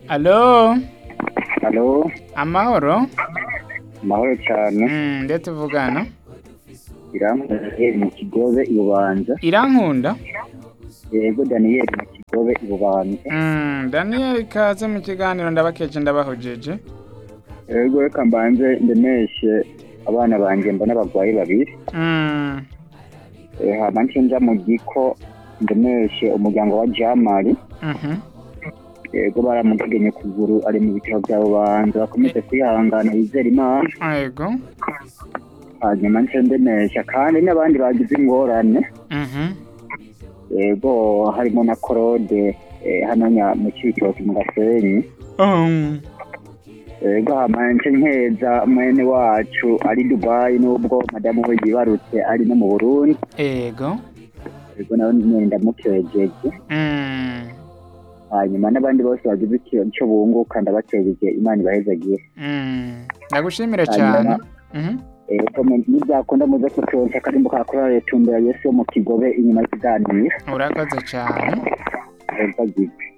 Alo, Halo, amahoro? mahoro cyane. Mm, nde tuvugana? Iramuye mu Kigobe i Bubanza. Irankunda? Yego Daniel mu Kigobe i Bubanza. Mm, Daniel kaze mu kiganiro ndabakeje ndabahojeje. Yego reka mbanze ndemeshe abana banje mbona abagwayi babiri. Mm, Eh, hama nce nja mu giko ndemeshe umuryango wa Jamali. mhm. Yego baramutegenye kuguru ari mu bitaro bya Bubanza bakomeze kwihangana bizera Imana. Yego. Hanyuma nce ndemesha kandi n'abandi bagize ingorane. Mhm. Yego harimo na Claude eh, hano nya mu Cibitoke mu Gasenyi. Um, Ego hamanje nkeza mwene wacu ari Dubai nubwo madamu we yibarutse ari no mu Burundi ego. ego nawe nyenda mukejeje Mm, hanyuma n'abandi bose bagize ikintu cyo bunguka ndabakejeje Imana ibahezagiye mm. Ndagushimira Hanyuma- cyane. Mhm. ego mu- nibyakunda muze kutonsa akarimbo ka korali tumbera Yesu wo mu Kigobe inyuma y'ikiganiro Urakoze cyane. ego agize